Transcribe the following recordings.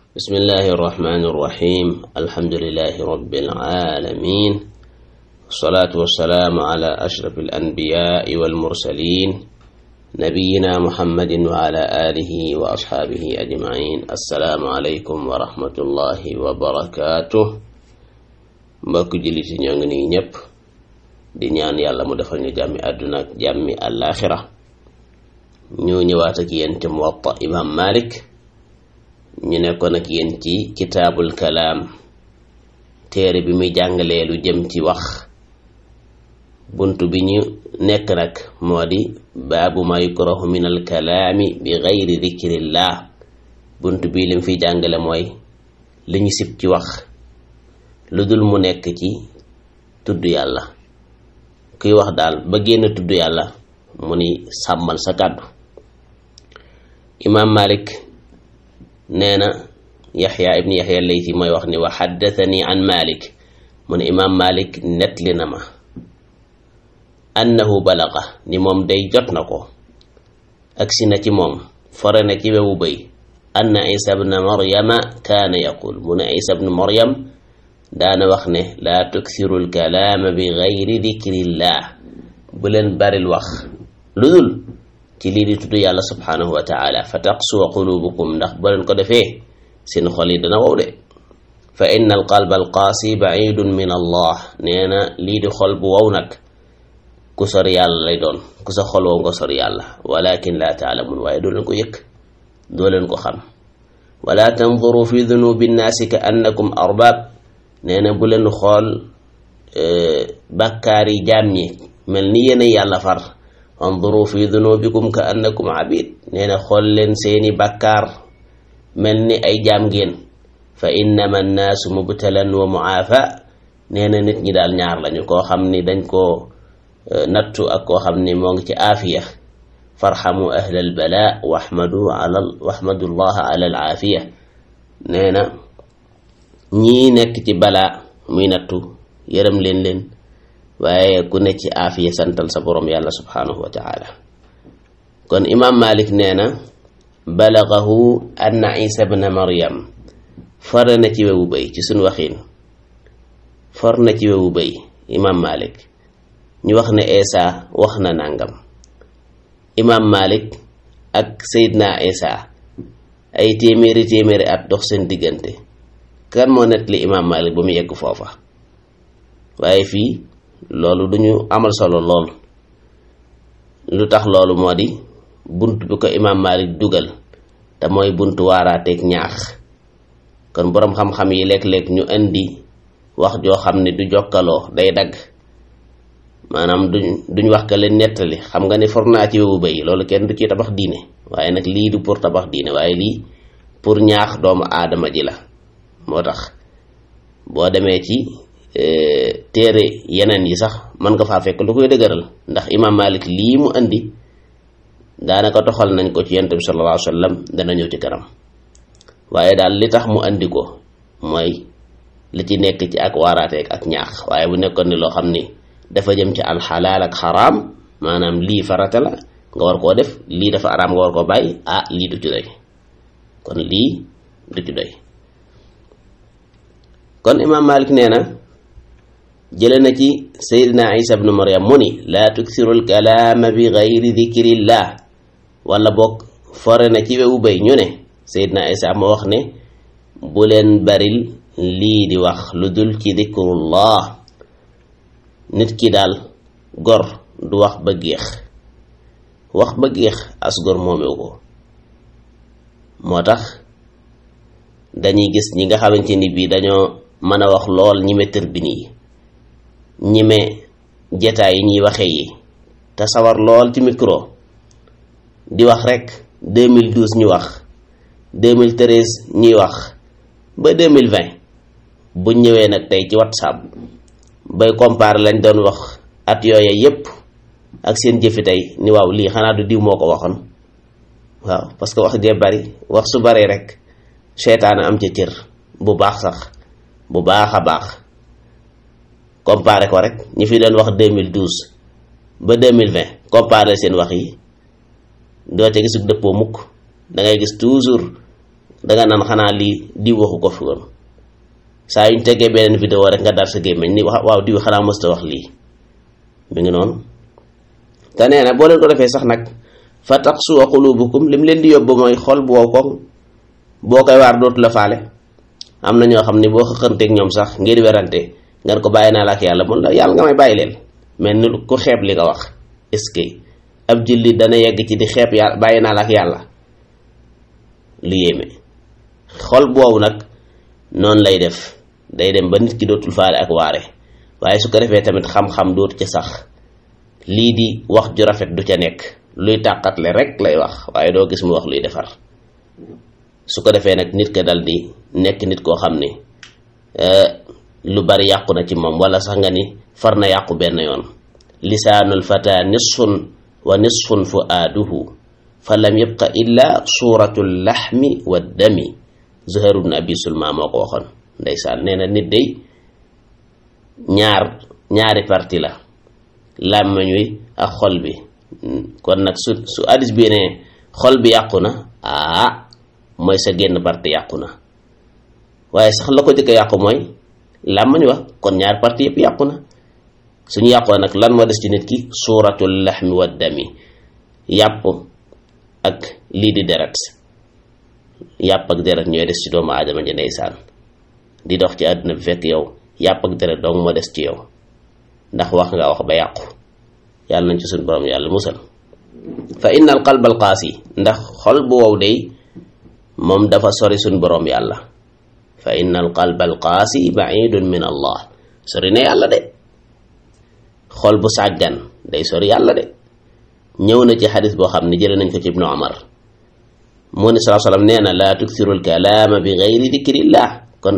بسم الله الرحمن الرحيم الحمد لله رب العالمين والصلاة والسلام على أشرف الأنبياء والمرسلين نبينا محمد وعلى آله وأصحابه أجمعين السلام عليكم ورحمة الله وبركاته mbokk jullit yi ñoo ngi nii ñëpp di ñaan yàlla mu defal ñu jàmmi àdduna ak jàmmi àllaaxira ñu ñëwaat ak yéen ci muwatta imam malik ñu nekkoon ak yéen ci kitaabul kalaam téere bi muy jàngalee lu jëm ci wax bunt bi ñu nekk nag moo di baabu ma yukrahu min al kalaami bi gayri dikrillah bunt bi lim fiy jàngale mooy li ñu sib ci wax lu dul mu nekk ci tudd yàlla kuy wax daal ba génn tudd yàlla mu ni sàmmal sa kàddu imaam malik nee na yaxya ibni yaxya laythi mooy wax ni wa xaddathani an malik mu ne imaam malik nettali na ma annahu balaga ni moom day jot na ko agsi na ci moom fore na ci wewu bëy anna isa bna maryama kaana yaqul mu ne isa bnu maryam daana wax ne laa tuksiru lkalaama bi gayri dikrillah bu leen baril wax lu dul ci lii di tudd yàlla subhanahu wa taala fa taqsuwa qulubukum ndax bu leen ko defee seen xol yi dana wow de fa inna alqalba alqaasi baidun min allah nee na lii di xol bu wow nag ku sori yàlla lay doon ku sa xol wow nga sori yàlla walakin laa taalamun waaye doo leen ko yëg doo leen ko xam wala tanzuru fi dunubi nnaasi ka annakum arbab nee na bu leen xool bàkkaar yi jaam ñi mel ni yéen yàlla far anduru fi dunubikum ka annakum abid nee na xool leen seeni bàkkaar mel ni ay jaam ngeen fa innama annaasu mubtalan wa muaafa nee na nit ñi daal ñaar lañu koo xam ni dañ koo nattu ak koo xam ni moo ngi ci aafiya farxamu ahla albala waxmadu ala waxmadu llaha ala al aafiya nee na ñii nekk ci balaa muy nattu yërëm leen leen waaye ku ne ci aafiya santal sa borom yàlla subhanahu wa taala kon imam malik nee na balagahu anna isa bna maryam for na ci wewu bëy ci suñ waxiin for na ci wewu bëy imam malik ñu wax ne isa wax na nangam imam malik ak sayidna isa ay téeméeri téeméeri at dox seen diggante kan moo nettali imam malik ba mu yegg foofa waaye fii loolu duñu amal solo lool lu tax loolu moo di bunt bi ko imam malik dugal te mooy buntu waaraateeg ñaax kon boroom xam-xam yi léeg-léeg ñu indi wax joo xam ne du jokkaloo day dagg maanaam duñ duñ wax ka leen nettali xam nga ne for naa ci wewu bay loolu kenn du ci tabax diine waaye nag lii du pour tabax diine waaye lii pour ñaax doomu aadama ji la moo tax boo demee ci téere yeneen yi sax mën nga faa fekk lu koy dëgëral ndax imam malik lii mu andi daanaka toxal nañ ko ci yonent bi sallallahu alayhi wa sallam dana ñëw ci kanam waaye daal li tax mu andi ko mooy li ci nekk ci ak waaraateeg ak ñaax waaye bu nekkoon ni loo xam ni dafa jëm ci alxalaal ak xaraam maanaam lii farata la nga war koo def lii dafa araam nga war koo bàyyi ah lii du ci doy kon lii du ci doy kon imam malik nee na jële na ci sayidina isa bnu maryam mu ni laa tuksiru lkalaama bi gayri dikrillah wala boog fore na ci wewu bay ñu ne sayidina isa ma wax ne bu leen baril lii di wax lu dul ci dikrullah nit ki daal gor du wax ba géex wax ba géex as gor moomewu ko moo tax dañuy gis ñi nga xamante ni bii dañoo mën a wax lool ñime tërbin yi ñime jetaay yi ñuy waxe yi te sawar lool ci micro di wax rek 2012 ñu wax 2013 ñuy wax ba 2020 bu ñëwee nag tey ci whatsapp bay comparer lañ doon wax at yooya yépp ak seen jëfi tey ni waaw lii xanaa du diw moo ko waxoon waaw parce que wax jee bari wax su bari rek seytaane am ca cër bu baax sax bu baax a baax comparé ko rek ñi fi doon wax 2012 ba 2020 comparé seen wax yi doo ca gisug dëppoo mukk da ngay gis toujours danga naan xanaa lii diw waxu ko fi woon saa yuñ tegee beneen vidéo rek nga dar sa gémmiñ ni wax waaw diw xanaa mësta wax lii mi ngi noonu te nee na boo leen ko defee sax nag fa taqsuwa qulubukum lim leen di yóbbu mooy xol bu wow koŋ boo koy waar dootu la faale am na ñoo xam ne boo xëqanteeg ñoom sax ngir werante ngeen ko bàyyi naa la ak yàlla mun la yàlla nga may bàyyi leen mel ni ku xeeb li nga wax est-ce que ab jullit dana yegg ci di xeeb yàlla bàyyi naa la ak yàlla lu yéeme xol boobu nag noonu lay def day dem ba nit ki dootul faale ak waare waaye su ko defee tamit xam-xam dootu ca sax lii di wax ju rafet du ca nekk luy tàqatle rek lay wax waaye doo gis mu wax luy defar su ko defee nag nit ka dal di nekk nit koo xam ni lu bari yàqu na ci moom wala sax nga ni far na yàqu benn yoon lisaanul fata nisfun wa nisfun fuaaduhu fa lam yabqa illa suratu laxmi wa dami zuhair ibn abi sulma moo ko waxoon ndeysaan nee na nit day ñaar ñaari parti la làmmiñ wi ak xol bi kon nag su su hadis bi ne xol bi yàqu na aa mooy sa génn parti yàqu na waaye sax la ko jëkk yàqu mooy làmmiñ wa kon ñaari parti yëpp yàqu na suñu yàqoo nag lan moo des ci nit ki suuratul laxmi wa dami yàpp ak lii di deret yàpp ak deret ñooy des ci doomu aadama ji ndeysaan di dox ci àdduna bi fekk yow yàpp ak deret dong moo des ci yow ndax wax nga wax ba yàqu yàlla nañ ci suñ borom yàlla musal fa inna al qalb al qaasi ndax xol bu wow day moom dafa sori suñ borom yàlla fa inna al qalb al qaasi baidun min allah sori na yàlla de xol bu sàggan day sori yàlla de ñëw na ci xadis boo xam ne jële nañ ko ci ibnu omar moo ni salaa sallam nee na laa tuksiru alkalaama bi gayri dikrillah kon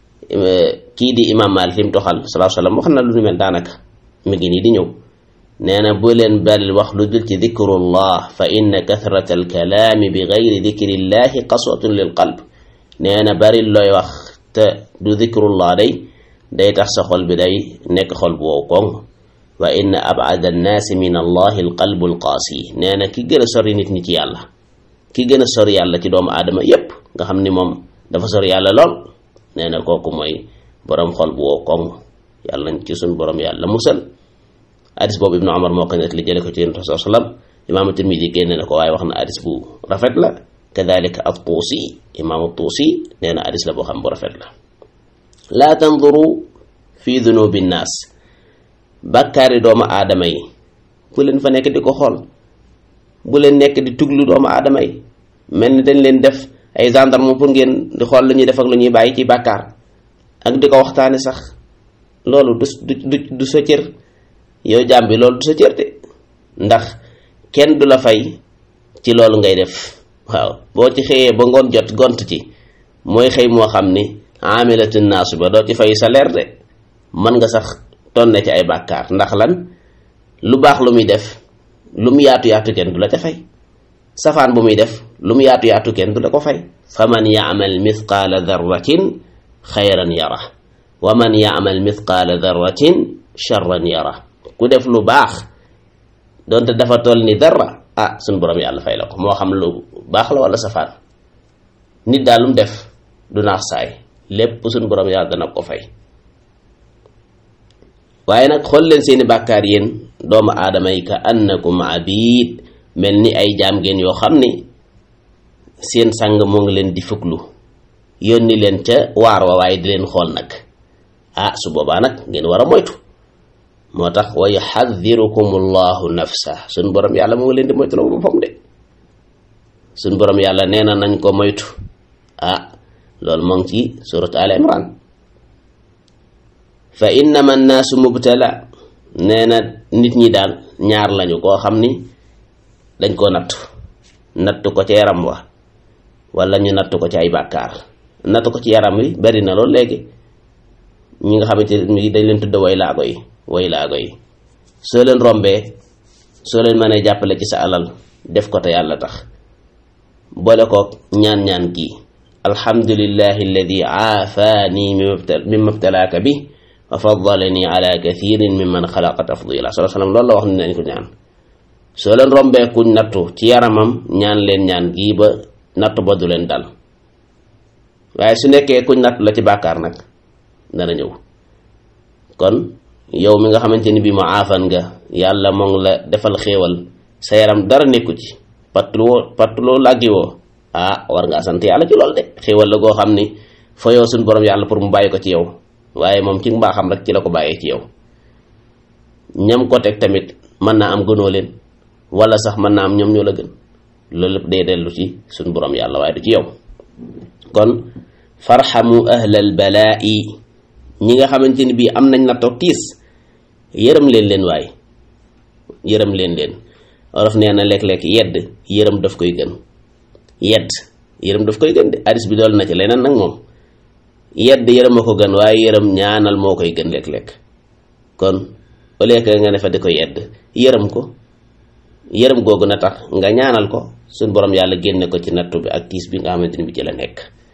kii di imam Maalik li mu toxal salaa sallam wax na lu nu mel daanaka mi ngi nii di ñëw nee na bu leen bal wax lu dul ci dikrullah fa inna kathrata alkalaami bi gayri dikrillahi qaswatun lil qalb nee na bari looy wax te du dikrullah day day tax sa xol bi day nekk xol bu wow koŋ wa inna abada annaasi min allahi alqalbu alqaasi nee na ki gën a sori nit ñi ci yàlla ki gën a sori yàlla ci doomu aadama yépp nga xam ni moom dafa sori yàlla lool nee na kooku mooy borom xol bu wow koŋ yàlla nañ ci suñ borom yàlla musal hadis boobu ibnu omar moo ko net li jële ko ci yonent saa sallam imaamu tirmidi génne na ko waaye wax na hadis bu rafet la kadalika at tuusi imaamu tuusi nee na hadis la boo xam bu rafet la laa tanduru fi dunubi nnaas bàkkaari doomu aadama yi bu leen fa nekk di ko xool bu leen nekk di tuglu doomu aadama yi mel ni dañ leen def ay gendarme pour ngeen di xool lu ñuy def ak lu ñuy bàyyi ci bàkkaar ak di ko waxtaane sax loolu du du du sa cër yow jaam bi loolu du sa cër de ndax kenn du la fay ci loolu ngay def waaw boo ci xëyee ba ngoon jot gont ci mooy xëy moo xam ni amilatun naasu ba doo ci fay salaire de mën nga sax tonne ci ay bàkkaar ndax lan lu baax lu muy def lu mu yaatu yaatu kenn du la ca fay safaan bu muy def lu mu yaatu yaatu kenn du la ko fay fa man yaamal mithqaala darratin xayran yara wa man yaamal mithqaala darratin charran yara ku def lu baax donte dafa toll ni dara ah suñ borom yàlla fay la ko moo xam lu baax la wala safaan nit daal lu mu def du naax saay lépp suñ borom yàlla dana ko fay waaye nag xool leen seeni bàkkaar yéen doomu aadama yi ka annakum abid mel ni ay jaam ngeen yoo xam ni seen sang moo ngi leen di fuklu yónni leen ca waar wa waaye di leen xool nag ah su boobaa nag ngeen war a moytu moo tax wa yuxadirukum allahu nafsa suñ borom yàlla moo ngi leen di moytu la boppam de suñ borom yàlla nee na nañ ko moytu ah loolu moo ngi ci surat al imran fa innama annaasu mubtala nee na nit ñi daal ñaar lañu koo xam ni dañ koo natt natt ko ci yaram wa wala ñu natt ko ci ay bàkkaar natt ko ci yaram wi bari na loolu léegi ñi nga xamante ni dañ leen tudd way laago yi way laago yi soo leen rombee soo leen mënee jàppale ci sa alal def ko te yàlla tax boole ko ñaan-ñaan gi alhamdulillahi alladi aafaani mimma btalaaka bi wa faddalani ala kathirin mimman xalaqa tafdila sallallahu alayhi wasallam loolu la wax ni nañ ko ñaan soo leen rombee kuñ nattu ci yaramam ñaan leen ñaan gii ba nattu ba du leen dal waaye su nekkee kuñ natt la ci bàkkaar nag dana ñëw kon yow mi nga xamante ni bii mu aafan nga yàlla moo ngi la defal xéewal sa yaram dara nekku ci pattuloo pattuloo làggi woo ah war ngaa sant yàlla ci lool de xéewal la goo xam ni fa yow suñ borom yàlla pour mu bàyyi ko ci yow waaye moom ci mbaaxam rek ci la ko bàyyee ci yow ñam ko teg tamit mën naa am gënoo leen wala sax mën naa am ñoom ñoo la gën loolu lépp day dellu ci suñ borom yàlla waaye du ci yow kon farxamu ahlal balaa'i ñi nga xamante ni bii am nañ na toog tiis yërëm leen leen waay yërëm leen leen olof nee na léeg-léeg yedd yërëm daf koy gën yedd yërëm daf koy gën de hadis bi dool na ci leneen nag moom yedd yërëm a ko gën waaye yërëm ñaanal moo koy gën léeg-léeg kon au lieu que nga ne fa di ko yedd yërëm ko yërëm googu na tax nga ñaanal ko suñ borom yàlla génne ko ci nattu bi ak tiis bi nga xamante ni bi ci la nekk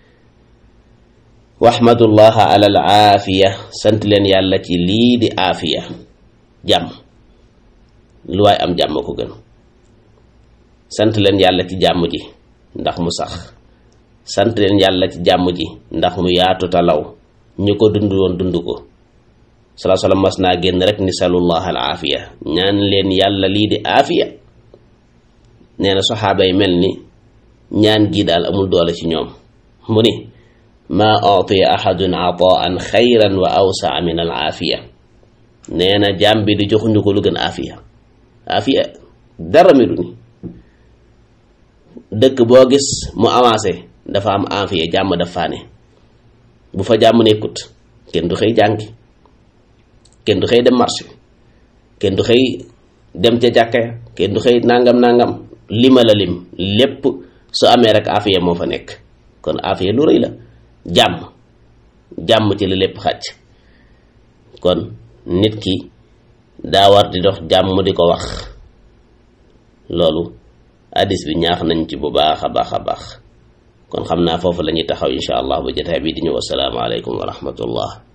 waxmadullaha ala al aafiya sant leen yàlla ci lii di aafiya jàmm lu waay am jàmm ko gën sant leen yàlla ci jàmm ji ndax mu sax sant leen yàlla ci jàmm ji ndax mu yaatu talaw ñu ko dund woon dund ko salaa salaam mas naa génn rek ni salullah al aafiya ñaan leen yàlla lii di aafiya nee na saxaaba yi mel ni ñaan gi daal amul doole ci ñoom mu ni maa utiya ahadun ataan xayran wa awsaa min al aafiya nee na jaam bi di joxuñu ko lu gën aafiya aafiya dara mi du ni dëkk boo gis mu avancé dafa am aafiya jàmm dafa ne bu fa jàmm nekkut kenn du xëy jàngi kenn du xëy dem marché kenn du xëy dem ca jàkka kenn du xëy nangam nangam lima la lim lépp su amee rek aafiya moo fa nekk kon aafiya lu rëy la jàmm jàmm ci la lépp xàcc kon nit ki daa war di dox jàmm di ko wax loolu hadis bi ñaax nañ ci bu baax a baax a baax kon xam naa foofu la ñuy taxaw insha allah bu jotaay bi di ñëw assalaamu aleykum wa rahmatullah